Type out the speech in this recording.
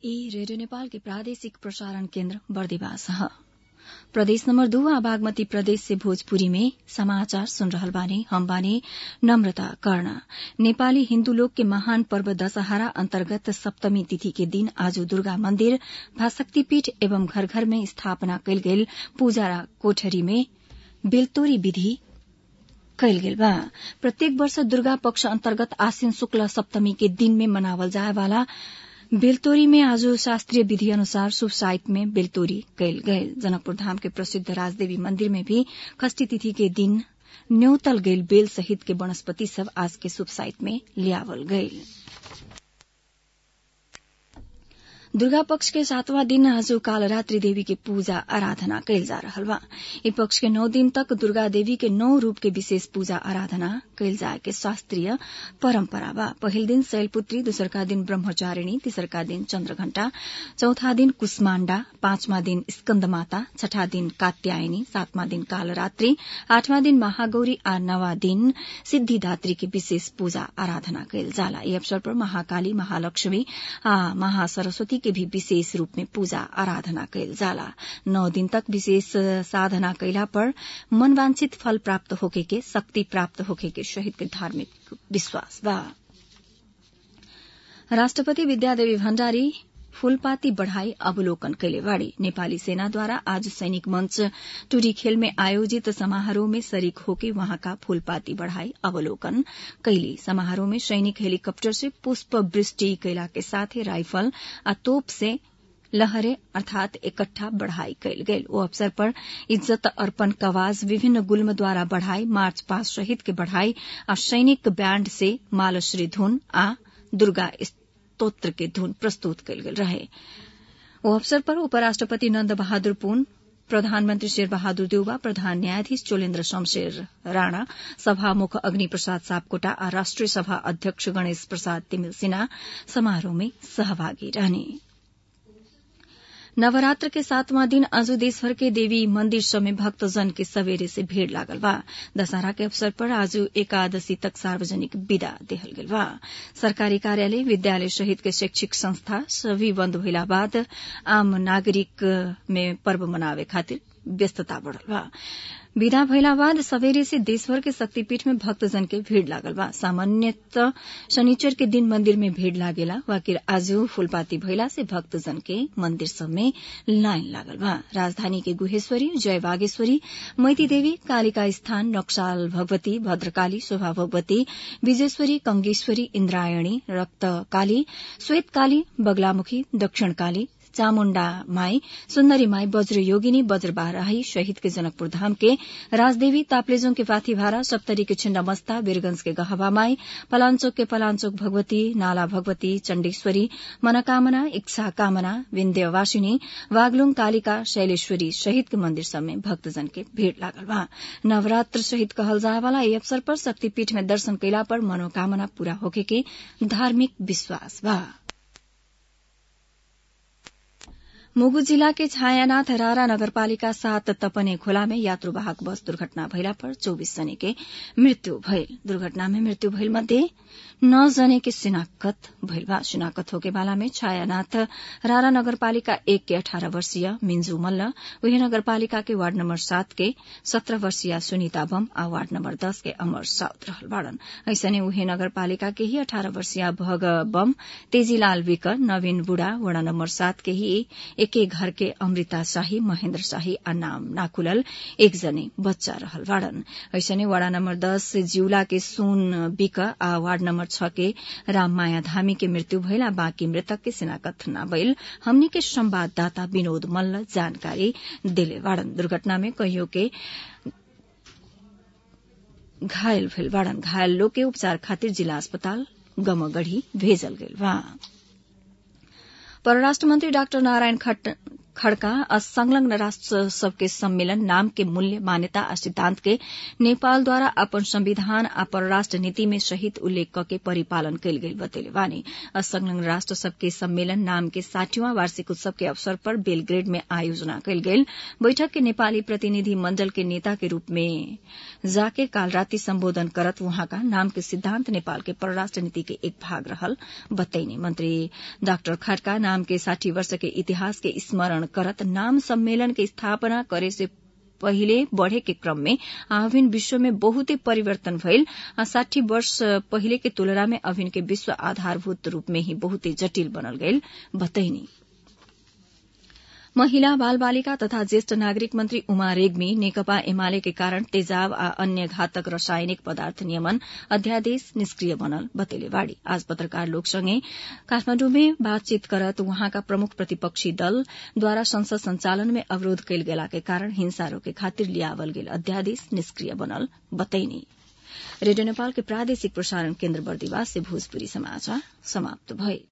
ई रेडियो नेपाल के प्रादेशिक प्रसारण केन्द्र बर्दिवास ह प्रदेश नम्बर दू आ बागमती प्रदेश से भोजपुरी में समाचार सुन रहल बानी हम बानी नम्रता कर्ण नेपाली हिन्दू लोग के महान पर्व दशहरा अन्तर्गत सप्तमी तिथि के दिन आज दुर्गा मन्दिर भाशक्तिपीठ एवं घर घर में स्थापना कयल गेल पूजा कोठरी में बेलतोरी विधि कयल गेल बा प्रत्येक वर्ष दुर्गा पक्ष अन्तर्गत आश्विन शुक्ल सप्तमी के दिन में मनावल जाए वाला बेलतोरी में आज शास्त्रीय विधि अनुसार शुभ साइत में बेलतोरी कयल गयल जनकपुर धाम के प्रसिद्ध राजदेवी मंदिर में भी षष्ठी तिथि के दिन न्यौतल गईल बेल सहित के वनस्पति सब आज के शुभ साइत में लियावल गईल दुर्गा पक्ष के सातवां दिन आज कालरात्रि देवी के पूजा आराधना कयल जा रहल बा ई पक्ष के नौ दिन तक दुर्गा देवी के नौ रूप के विशेष पूजा आराधना कयल जाए के शास्त्रीय परम्परा बा पहिल दिन शैलपुत्री दोसरका दिन ब्रह्मचारिणी तेसरका दिन चन्द्रघण्टा चौथा दिन कुष्माण्डा पाँचवा दिन स्कन्द माता छठा दिन कात्यायनी सातवां दिन कालरात्रि आठवां दिन महागौरी आ नवा दिन सिद्धिदात्री के विशेष पूजा आराधना कयल जाला यी अवसर पर महाकाली महालक्ष्मी आ महासरस्वती के भी विशेष रूप में पूजा आराधना कयल जाला नौ दिन तक विशेष साधना कैला पर मनवांछित फल प्राप्त होके के शक्ति प्राप्त होके के शहीद के धार्मिक विश्वास बा राष्ट्रपति विद्यादेवी भण्डारी फूलपाती बढ़ाई अवलोकन कैले बाड़ी नेपाली सेनाद्वारा आज सैनिक मंच टूरी खेल में आयोजित समारोह में शरीक होके वहाँका फूलपाती बढ़ाई अवलोकन कैली समारोह में सैनिक हेलीकप्टर से पुष्प वृष्टि कैला के साथ ही राइफल आ तोप से लहरे अर्थात इकट्ठा बढ़ाई कयल गेल ओ अवसर पर इज्जत अर्पण कवाज विभिन्न गुल्म द्वारा बढ़ाई मार्च पास शहीद के बढ़ाई आ सैनिक बैंड से मालश्री धुन आ दुर्गा स्तोत्र के धुन प्रस्तुत कयल गेल रहे ओ अवसर पर उपराष्ट्रपति नन्द बहादुर पुन प्रधानमन्त्री शेर बहादुर देउवा प्रधान न्यायाधीश चोलेन्द्र शमशेर राणा सभामुख अग्नि प्रसाद सापकोटा आ राष्ट्रिय सभा अध्यक्ष गणेश प्रसाद तिमिल सिन्हा समारोह में सहभागी रहने नवरात्र के सातवां दिन आज देशभर के देवी मंदिर सब में भक्तजन के सवेरे से भीड़ लागल बा दशहरा के अवसर पर आज एकादशी तक सार्वजनिक विदा देहल गेल बा सरकारी कार्यालय विद्यालय सहित के शैक्षिक संस्था सभी बंद भइला बाद आम नागरिक में पर्व मनावे खातिर व्यस्तता बढ़ल बा विदा भइला बाद सवेरे से देशभर के शक्तिपीठ में भक्तजन के भीड़ लागल बा सामान्यतः शनिचर के दिन मंदिर में भीड़ लागेला वाकिर आज फूलपाती भइला से भक्तजन के मंदिर सब में लाइन लागल बा राजधानी के गुहेश्वरी जय बागेश्वरी मैती देवी कालिका स्थान नक्साल भगवती भद्रकाली शोभा भगवती विजेश्वरी कंगेश्वरी इन्द्रायणी रक्तकाली श्वेतकाली बगलामुखी दक्षिणकाली चामुण्डा माई सुन्दरी माई वज्र योगिनी वज्रबाराही शहीद के जनकपुर धाम के राजदेवी ताप्लेजों के पाथीभारा सप्तरी के छिन्नमस्ता वीरगंज के गहबा माई पलाञ्चोक के पलाञ्चोक भगवती नाला भगवती चण्डेश्वरी मनोकामना इच्छा कामना विन्ध्यवासिनी वागलुङ कालिका शैलेश्वरी शहीद के मंदिर सब में भक्तजन के भीड़ लागल बा नवरात्र शहीद कहल जाए वाला यह अवसर पर शक्तिपीठ में दर्शन कैला पर मनोकामना पूरा होके के धार्मिक विश्वास बा मुगु जिला के छायानाथ रारा नगरपालिका सात तपने खोला में यात्रुवाहक बस दुर्घटना भइला पर चौबीस जने के मृत्यु भइल दुर्घटना में मृत्यु भइल मध्ये नौ जने के शिनाख्त भइल बा शिनाख्त होके वाला में छायानाथ रारा नगरपालिका एक के अठारह वर्षीय मिन्जू मल्ल वही नगरपालिका के वार्ड नम्बर सात के सत्रह वर्षीय सुनीता बम आ वार्ड नम्बर दस के अमर साउद रहल बाड़न ऐसने उहे नगरपालिका के ही अठारह वर्षीय भग बम तेजीलाल विक नवीन बुढ़ा वड़ा नम्बर सात के ही एके घर के अमृता शाही महेन्द्र शाही आ नाम नाखुलल एक जने बच्चा रहल बाड़न ऐसने वाड़ा नम्बर दस से जिउला के सुन बिक आ वार्ड नम्बर छ के राममाया धामी के मृत्यु भइला बाँकी मृतक के शिनाकथ न भइल हमनी के संवाददाता विनोद मल्ल जानकारी दिले बाड़न दुर्घटना में कहियो के घायल भेल बाड़न घायल लोग के उपचार खातिर जिला अस्पताल गमगढ़ी भेजल गेल बा परराष्ट्र मंत्री डाक्टर नारायण खड़का असंलग्न राष्ट्र सबके सम्मेलन नाम के मूल्य मान्यता आ सिद्धांत के नेपालद्वारा अपन संविधान आ परराष्ट्र नीति में सहित उल्लेख कके परिपालन कयल गेल बतैले बानी असंलग्न राष्ट्र सबके सम्मेलन नाम के साठीवां वार्षिक उत्सव के अवसर पर बेलग्रेड में आयोजना कयल गेल बैठक के नेपाली प्रतिनिधि मण्डल के नेता के रूप में जाके काल राति सम्बोधन करत वहाँका नाम के सिद्धांत नेपाल के परराष्ट्र नीति के एक भाग रहल बतैनी मंत्री डाक्टर खड़का नाम के साठी वर्ष के इतिहास के स्मरण करत नाम सम्मेलन के स्थापना करे से पहिले बढ़े के क्रम में आविन विश्व में बहुते परिवर्तन भइल आ साठी वर्ष पहिले के तुलना में अभिन के विश्व आधारभूत रूप में ही बहुते जटिल बनल गईल बतैनी महिला बाल बालिका तथा ज्येष्ठ नागरिक मन्त्री उमा रेग्मी नेकपा एमाले के कारण तेजाब आ अन्य घातक रासायनिक पदार्थ नियमन अध्यादेश निष्क्रिय बनल बतेले बाड़ी आज पत्रकार लोकसँगै काठमाण्डुमे बातचीत करत वहाँका प्रमुख प्रतिपक्षी दलद्वारा संसद संचालन में अवरोध कयल गेला के कारण हिंसा रोके खातिर लियावल गेल अध्यादेश निष्क्रिय बनल बतैनी रेडियो नेपाल के प्रादेशिक प्रसारण केन्द्र बर्दिवास से भोजपुरी समाचार समाप्त भए